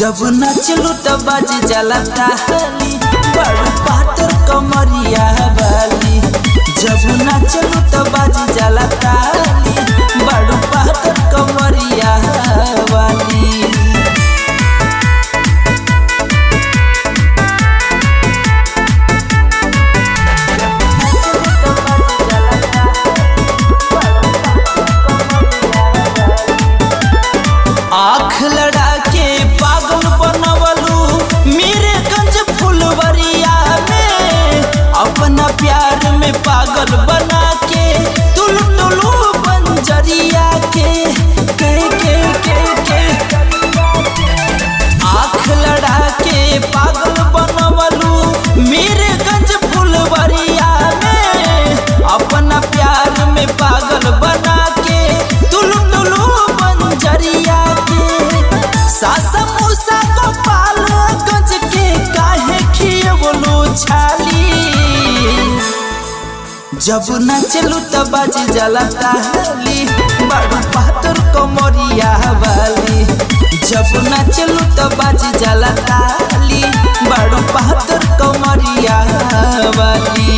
जब नचलू त बाज जाला ताली बड़ पातर कमरिया वाली जब नचलू त बाज जाला ताली बड़ पातर कमरिया वाली आँख लड़ा के पागल बनवलू मेरे गंज फुलवरिया में अपना प्यार में पागल बना के तुलू तुलू बंजरिया के के के के के आँख लड़ा के पागल बनवलू मेरे गंज फुलवरिया में अपना प्यार में पागल बना के तुलू तुलू बंजरिया के सासा मूसा गोपाल गंज के काहे खियवलू छाली जब नचलू त बाज जाला ताली बड़ पातर कमरिया वाली जब नचलू त बाज जाला ताली बड़ पातर कमरिया वाली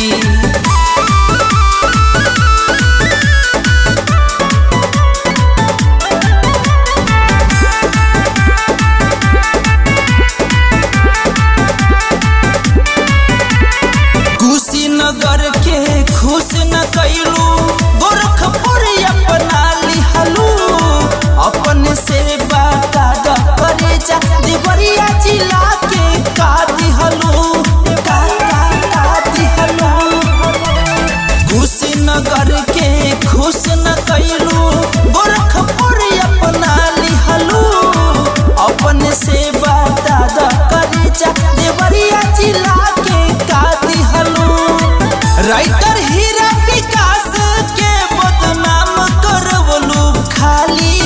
कुशीनगर के खुश न कैलू गोरखपुर अपना लिहलू अपन से बाटा द करे जा देवरिया जिला के का दिहलू का का का दिहलू कुशीनगर के खुश न कैलू गोरखपुर अपना लिहलू अपन से बाटा द करे जा देवरिया जिला के का दिहलू राइटर हीरा विकास के बदनाम करवलू खाली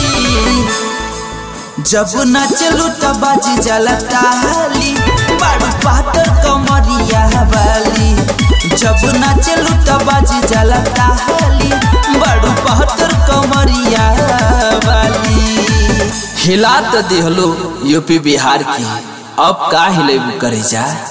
जब नचलू त बाज जाला ताली बड़ पातर कमरिया वाली जब नचलू त बाज जाला ताली बड़ पातर कमरिया वाली हिला त दिहलो यूपी बिहार की अब का हिलेबू करे जा